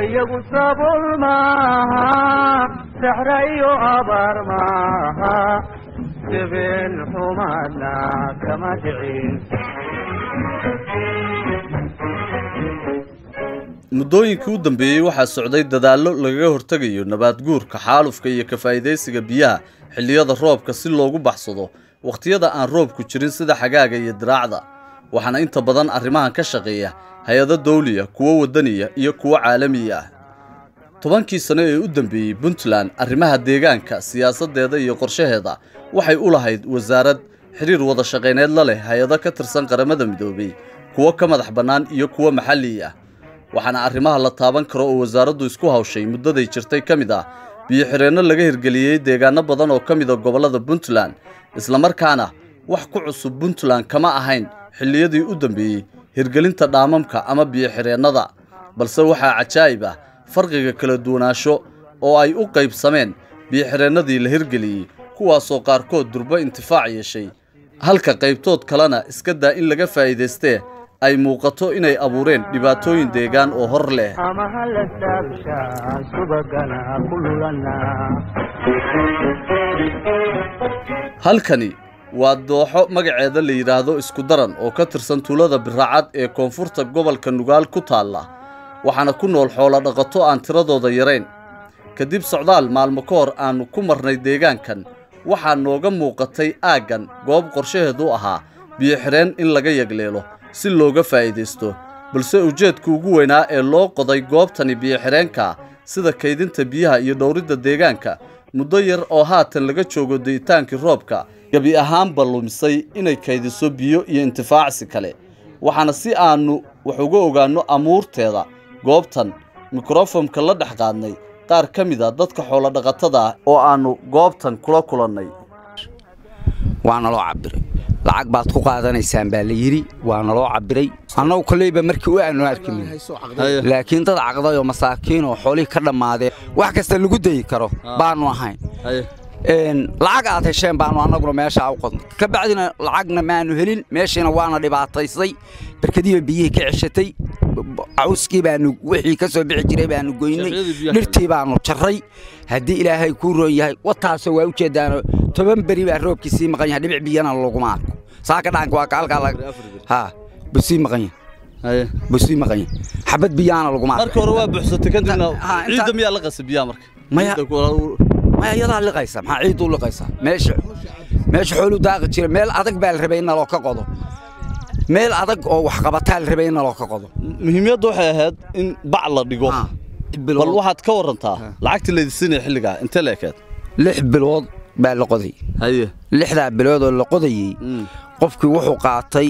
dhulkayagu sabool maaha saxra iyo abaar maaha sibeen xumaadna kama dhicin muddooyinkii u dambeeyey waxaa socday dadaallo lagaga hortegayo nabaad guurka xaalufka iyo ka faa'iidaysiga biyaha xilliyada roobka si loogu baxsado wakhtiyada aan roobku jirin sida xagaaga iyo diraacda waxaana inta badan arrimahan ka shaqeeya hay-ado dawliya kuwo waddaniya iyo kuwo caalamiya ah tobankii sano ee u dambeeyey puntland arrimaha deegaanka siyaasaddeeda iyo qorshaheeda waxay u lahayd wasaarad xidhiir wada shaqayneed la leh hay-ado ka tirsan qaramada midoobay kuwo ka madax bannaan iyo kuwo maxalli ah waxaana arrimaha la taaban karo oo wasaaraddu isku hawshay muddaday jirtay ka mid ah biyo-xireenno laga hirgeliyey deegaano badan oo ka mida gobollada puntland islamarkaana wax ku cusub puntland kama ahayn xilliyadii u dambeeyey hirgelinta dhaamamka ama biyo-xireennada balse waxaa cajaa'ib ah farqiga kala duwanaansho oo ay u qaybsameen biyo-xireennadii la hirgeliyey kuwaasoo qaarkood durbo intifaac yeeshay halka qaybtood kalena iska daa in laga faa'iidaystee ay muuqato inay abuureen dhibaatooyin deegaan oo hor leh ama hala saabshaa subagana ku lulana halkani waa dooxo magaceeda la yidhaahdo isku daran oo ka tirsan tuulada biraacad ee koonfurta gobolka nugaal ku taalla waxaana ku nool xoolo dhaqato aan tiradooda yarayn kadib socdaal maalmo ka hor aannu ku marnay deegaankan waxaa nooga muuqatay aaggan goob qorshaheedu ahaa biyo-xireen in laga yagleelo si looga faa'iidaysto balse ujeedka ugu weynaa ee loo qoday goobtani biyo-xireenka sida kaydinta biyaha iyo dhowridda deegaanka muddo yar oo haatan laga joogo de'itaankii roobka gebi ahaanba lumisay inay kaydiso biyo iyo intifaacsi kale waxaana si aannu wax uga ogaanno amuurteeda goobtan mikrofomka la dhex qaadnay qaar ka mid a dadka xoolodhaqatada ah oo aannu goobtan kula kulannay waana loo cabiray lacag baad ku qaadanaysaan baa la yidhi waana loo cabiray annagu kolleyba markii u aanu arkin laakiin dad caqday oo masaakiin oo xoolihii ka dhammaadeen wax kasta lagu dayi karo baanu ahayn lacag aad hesheen baanu annaguna meeshaa u qodnay ka bacdina lacagna maanu helin meeshiina waana dhibaataysay barkadiiba biyihii ka ceshatay cawskii baanu wixii ka soo bixi jiray baanu goynay dhirtii baanu jarray haddii ilaahay kuu roon yahay wataasoo waa u jeeddaano toban beri baa roobkii sii maqan yahay dhibic biyana laguma arko saaka dhaanka waa kaalkaa ha buu sii maqan yahay buu sii maqan yahay xabad biyaana laguma arko marka hore waa buuxsatay kadibna Ha, inta- ciidda miyaa la qasay biyaha marka Maya- Ciidda ku- maya iyadaa liqaysa maxaa ciidduu liqaysaa meesha meesha xooluu daaqi jira meel adag baa la rabay in naloo ka qodo meel adag oo wax qabataa la rabay in naloo ka qodo muhiimadda waxay ahayd in bac la dhigo Ha, bal waxaad ka warantaa lacagtii laydinsiinaya xilligaa intee la ekeed lix bilood baa la qoday haye lixdaa bilood oo la qodayey Mm. qofkii wuxuu qaatay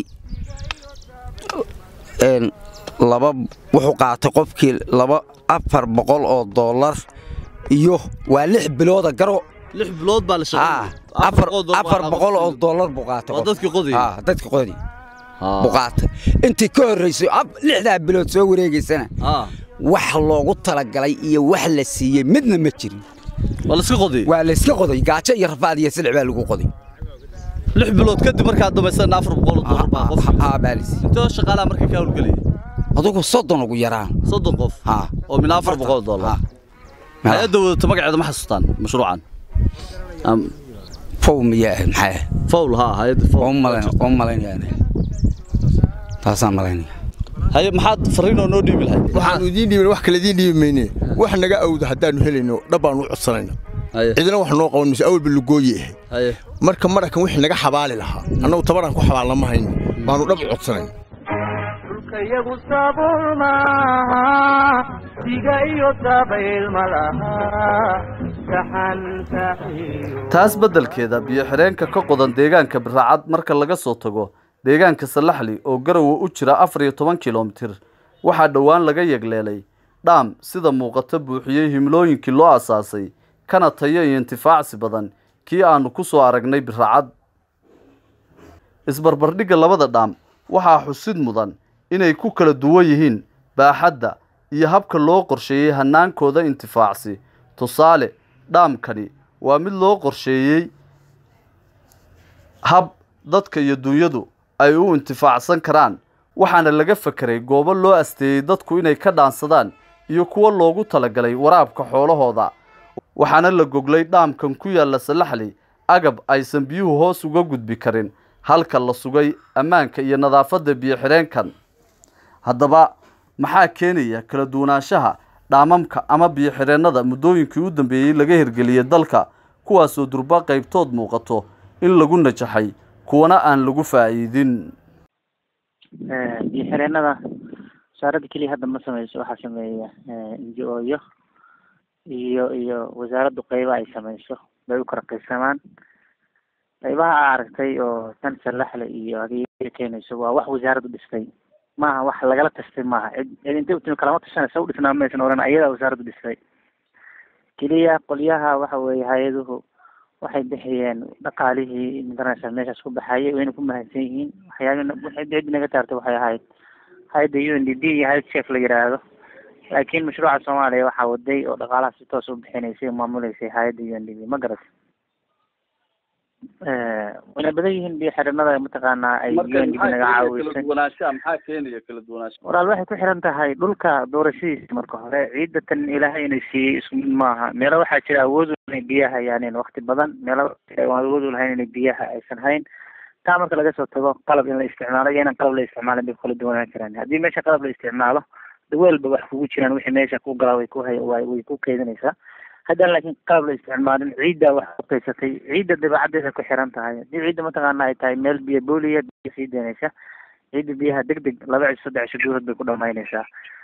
een, laba wuxuu qaatay qofkii laba afar boqol oo dollar iyo waa lix bilooda garo lix bilood baa la Ah, afar afar boqol oo dollar buu qaatay Waa qofkii. dadkii qodayay? Ah, dadkii qodayay buu qaatay intii ka horraysay af- lixdaa bilood soo wareegaysana wax loogu talagalay iyo wax la siiyey midna ma jirin waa la iska qoday waa la iska qoday gaajo iyo rafaad iyo silix baa lagu qoday lix bilood kadib markaad dhammaysana afar boqol oo dollar baa qof haa baa la siiyey intoo shaqaalaha marka ka howlgelaya adugu soddon ugu yaraan soddon qof haa oo min afar boqol oo dollar haa. hay-adda wadata magaceeda ma xasuustaan mashruucan Am- fow miyaa ahayd maxay ahayd fowl haa hay-adda oo fowl malayn oo malaynayaan taasaan malaynaya haye maxaad fariinoo noo dhiibi lahayd waxaanu idiin dhiibin wax kale idiin dhiibi mayne wax naga awdo haddaannu helayno dhabbaannu u codsanayna haye cidina wax noo qaban mayso awalba lugooye ahayd haye marka marakan wixii naga xabaali lahaa annagu tabaraan ku xabaalna ma hayno baannu dhab u codsanayna dhulkayagu sabool maaha diga iyo dabayl ma laha saxanta iyo taas beddelkeeda biyo-xireenka ka qodan deegaanka biraacad marka laga soo tago deegaanka salaxli oo garowe u jira afar iyo toban kilomitir waxaa dhowaan laga yegleelay dhaam sida muuqata buuxiyey himlooyinkii loo asaasay kana tayo iyo intifaacsi badan kii aannu ku soo aragnay biraacad isbarbardhigga labada dhaam waxaa xusid mudan inay ku kala duwan yihiin baaxadda iyo habka loo qorsheeyey hannaankooda intifaacsi tusaale dhaamkani waa mid loo qorsheeyey hab dadka iyo dunyadu ay u intifaacsan karaan waxaana laga fekeray goobo loo asteeyey dadku inay ka dhaansadaan iyo kuwo loogu talagalay waraabka xoolahooda waxaana la goglay dhaamkan ku yaalla salaxley agab aysan biyuhu hoos uga gudbi karin halka la sugay ammaanka iyo nadaafadda biyo-xidheenkan haddaba maxaa keenaya kala duwanaanshaha dhaamamka ama biyo-xidheennada muddooyinkii u dambeeyey laga hirgeliyey dalka kuwaasoo durba qaybtood muuqato in lagu najaxay kuwana aan lagu faa'iidin biyo-xireenada wasaaradda keliya hadda ma sameyso waxaa sameeya n g o yo iyo iyo wasaaraddu qeyba ay sameyso bay u kala qaybsamaan qeybaha a aragtay oo tan salaxle iyo adeega keenayso waa wax wasaaraddu dhistay maaha wax lagala tastay maaha cid cid intay utimi kalama tashanaysa u dhisnaa maysan oran ayadaa wasaaraddu dhistay keliya qolyaha waxa weeye hay-aduhu waxay bixiyeen dhaqaalihii magaranaysa meeshaas ku baxayay wayna ku mahadsan yihiin waxyaabi waxay cid naga taartay waxay ahayd hay-adda u n d b iyo hay-ad chef la yidhaahdo laakiin mashruuca soomaaliya waxaa waday oo dhaqaalaha si toos u bixinaysay oo maamuleysay hay-adda u n d b ma garat wayna badan yihiin biyo xidhanada mataqaanaa ay u n d b naga caawisay maxaa keenaya kala duwanaansha walaal waxay ku xiran tahay dhulka doorashadiisa marka hore ciidda tan ilaahay inay siiyey isku mid maaha meelo waxaa jira awood u inay biyaha hayaaneen wakti badan meelo aan awood u lahayn inay biyaha aysan hayn taa marka laga soo tago qalab in la isticmaalo iyo inaan qalab la isticmaalin bay kala duwanaan karaan haddii meesha qalab la isticmaalo daweelba wax kugu jiraan wixii meesha ku galaa way ku hay way way ku keydinaysaa haddaan laakiin qalab la isticmaalin ciidda wax ku kaysatay ciidda dabeecaddeeda ku xiran tahay haddii ciidda mataqaana ay tahay meel biyo booliya biyo sii deynaysa ciidda biyaha deg deg laba cisho saddex cisho gudahood bay ku dhamaynaysaa